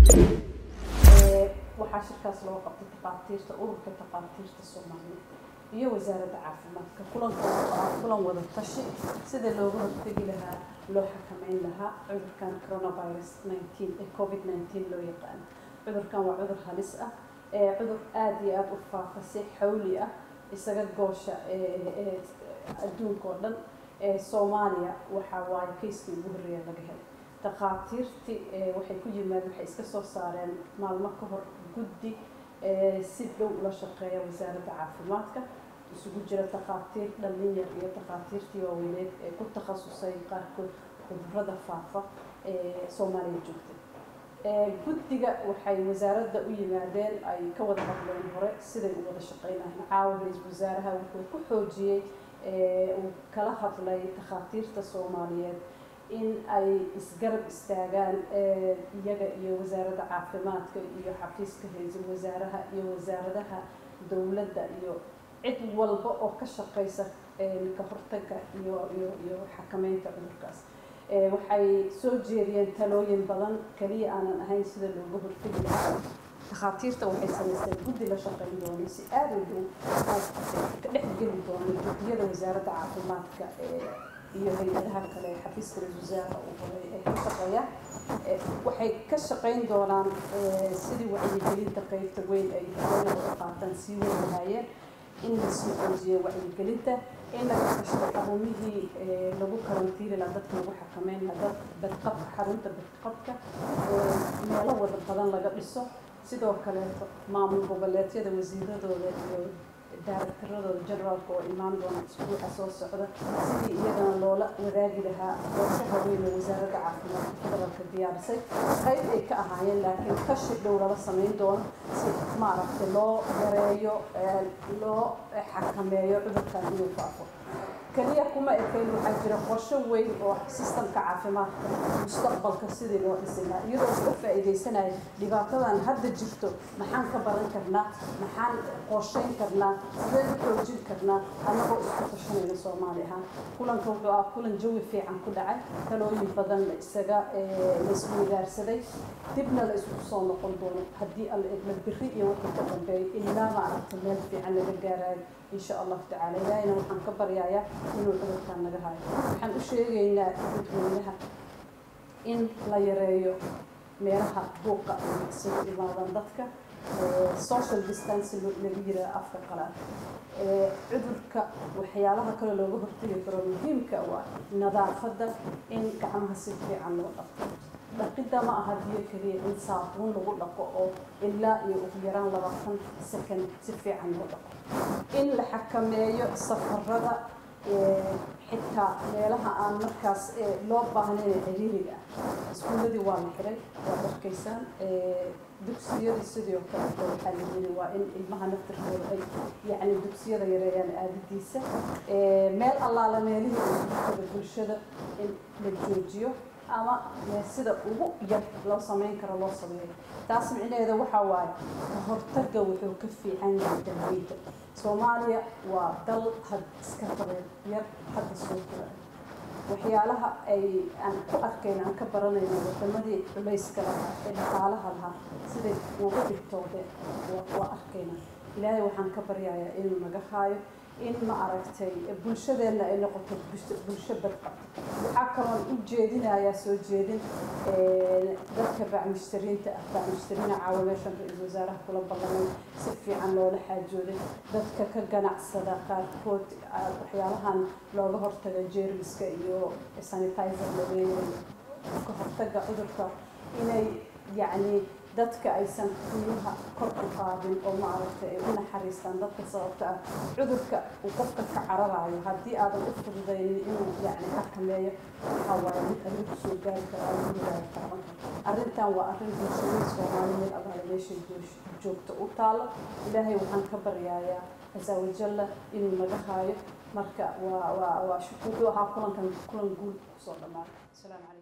waxaa shirkaas loo qabtay takhaatiirta ururka takhaatiirta soomaaliyeed iyo wasaaradda caafimaadka kulanka waa kulan wada tashi sida looga hortegi lahaa loo xakameyn lahaa cudurkan coronavirus 19 ee covid 19 loo yaqaano cudurkan waa cudur halis ah ee cudur aada iyo aada u faafa si xawli ah isaga goosha adduunka oo dhan soomaaliya waxaa waaye kayskii ugu horreeya laga helay takhaatiirtii waxay ku yimaadeen waxay iska soo saareen maalmo ka hor guddi si dhow ula shaqeeya wasaaradda caafimaadka isugu jira takhaatiir dhalinyar iyo takhaatiirtii waaweyneed ee ku takhasusay qaarkood cudurada faafa ee soomaaliya joogtay guddiga waxay wasaaradda u yimaadeen ay ka wada hadleen hore siday u wada shaqeynayeen caawa ra-iisul wasaaraha wuxuu ku xoojiyey uu kala hadlay takhaatiirta soomaaliyeed in ay isgarab istaagaan iyaga iyo wasaaradda caafimaadka iyo xafiiska ra-iisul wasaaraha iyo wasaaradaha dowladda iyo cid walba oo ka shaqeysa ka hortagga iyo iyo iyo xakameynta cudurkaas waxay soo jeediyeen talooyin badan kaliya aanan ahayn sida looga hortegi lahaa takhaatiirta waxay samaysteen guddi la shaqeyn doona si aada u dhow ka dhex geli doona guddiyada wasaaradda caafimaadka iyo hay-adaha kale xafiiska ra-isul wasaaraha uu horay ee ka shaqeeya waxay ka shaqeyn doonaan sidii wacyigelinta qeybta weyn ay doona wada qaataan sii weyn lahaayeen in lasii xoojiyo wacyigelinta in laga kashto xarumihii lagu karantiili lahaa dadka lagu xakameyn lahaa dad badqabka xarunta badqabka meelo wada badan laga dhiso sidoo kaleeto maamul goboleedyada wasiiradooda iyo daaraktaradooda generaalka oo imaan doona isbuuca soo socda sidii iyagana loola wadaagi lahaa qorshaha weyn ee wasaaradda caafimaadka federaalka diyaarisay qayb ay ka ahaayeen laakiin kashi dhow lala samayn doono si maaragtay loo yareeyo loo xakameeyo cudurkan inuu faafo kaliya kuma ekayn waxaa jira qorsho weyn oo sistamka caafimaadka mustaqbalka sidii loo dhisi lahaa iyadoo uga faa'iidaysanaya dhibaatadan hadda jirto maxaan ka baran karnaa maxaan qorsheyn karnaa sideen u xoojin karnaa annagoo isku tashanayna soomaali ahaan kulanka wuxuu ah kulan jawi fiican ku dhacay talooyin badan la isaga la isweydaarsaday dibna la isugu soo noqon doono haddii alla idma biri iyo wixii ka dambeeyay ilaa maaragta meel fiican laga gaarayo insha allahu tacaala ilaahayna waxaan ka baryayaa inuu cudurkaan naga hayo waxaan u sheegaynaa dadweynaha in la yareeyo meelaha buuqa ay isugu imaadaan dadka social distance lagu yiraa afka qalaad cudurka waxyaalaha kale looga hortegi karo muhiimka waa nadaafadda in gacmaha si fiican loo dhaqo dhaqidda ma aha biyo keliya in saabuun lagu dhaqo oo ilaa iyo ugu yaraan labaatan second si fiican loo dhaqo in la xakameeyo safarada xitaa meelaha aan markaas loo baahnayn ciriiriga ah iskuuladii waa la xiray waad arkaysaan dugsiyadii sidoo kaleeto waxaa la yiri waa in ilmaha naftirkooda ay yacni dugsiyada yareeyaan aadadiisa meel allaala meelihii usutada bulshada in la joojiyo ama sida ugu yar loo samayn karo loo sameeyo taas micnaheeda waxaa waaye ka hortagga wuxuu ka fiican yahay dalweyda soomaaliya waa dal had iska qabeen yar hadda soo jira waxyaalaha ay aan ku arkayna aan ka baranayno wadamadii culayska lahaa ee dhaqaalaha lahaa siday uga dhigtoodeen waa arkayna ilaahay waxaan ka baryayaa inuu naga haayo in ma aragtay bulshadeenna ay noqoto bulsho badqa waxaa kaloon u jeedinayaa soo jeedin dadka bacmushtariinta ah bacmushtariina caawa meeshan ra-iisul wasaaraha kula ballamay si fiican loola xaajooday dadka ka ganacsada qaarkood waxyaalahan looga hortaga jeermiska iyo sanitizer laweeyay ka hortaga cudurka inay yacni dadka aysan qiimaha kor u qaadin oo maaragtay ay u naxariistaan dadka sababta ah cudurka uu qofka ka cararayo haddii aadan u fududaynin inuu yacni xakameeyo waxaa waaye mid adiga kusoo gaari kara ama gurigaaga taaban kara arrintan waa arrin bulshada soomaaliyeed abaala meeshay joogto u taalo ilaahay waxaan ka baryayaa casa wajalla inuu naga haayo marka waa waa waa wuxuu ahaa kulankan kulan guul kusoo dhamaaday asalaamu calaykum